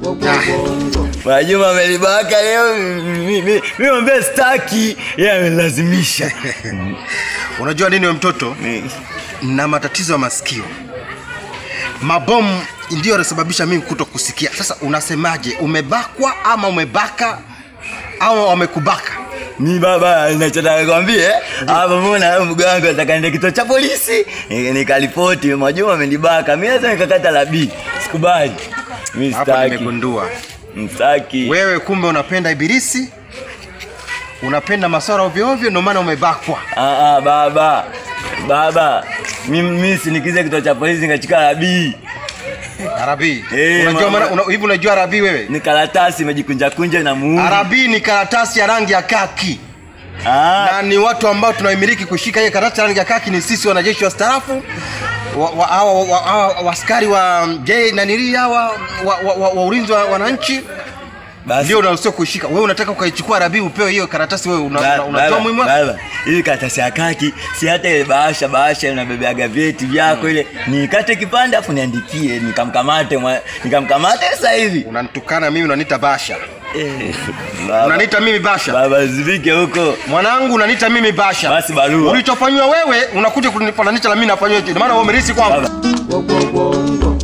Mwajuma amelibaka leo, mi- mi- mi mwambia staki, yeye amelazimisha. Unajua nini we mtoto? na matatizo ya masikio. Mabomu ndio yanasababisha mimi kuto kusikia. Sasa unasemaje, umebakwa ama umebaka au wamekubaka? Mi baba, nachotaka kwambie hapa, mbona wewe mganga nataka niende kituo cha polisi Ni- nikaripoti Mwajuma amenibaka, mi lazima nikakata la B. Sikubali, mi Hapa staki, nimegundua mstaki. wewe, kumbe unapenda ibilisi, unapenda maswara ovyo ovyo, ndio maana umebakwa. Ah, ah, baba baba, mi, mi sinikize kituo cha polisi nikachika la B. Arabi, Eh, unajua mama. maana una, hivi unajua arabi wewe? Ni karatasi imejikunja kunja na muuni. Arabi ni karatasi ya rangi ya kaki Ah, na ni watu ambao tunaimiliki kushika hiyo karatasi ya rangi ya kaki ni sisi wanajeshi wastaafu wa- wa- hawa wa- wa- hawa waskari wa je nanili hawa wa, wa, wa, wa ulinzi wa wananchi basi ndio unaruhusiwa kuishika. Wewe unataka ukaichukua Arabi upewe hiyo karatasi, wewe una- Ba- una- unajua baba, muhimu wake? baba, hii karatasi ya kaki si hata ile bahasha bahasha unabebeaga vyeti vyako ile nikate kipande afu niandikie nikamkamate mwa- nikamkamate sasa hivi Unanitukana mimi, unaniita basha, Eh, baba, unaniita mimi basha baba zivike huko mwanangu, unaniita mimi basha. Basi barua. ulichofanywa wewe unakuja kunifananisha na mimi nafanywa hicho, ndio maana wewe umerisi kwangu. baba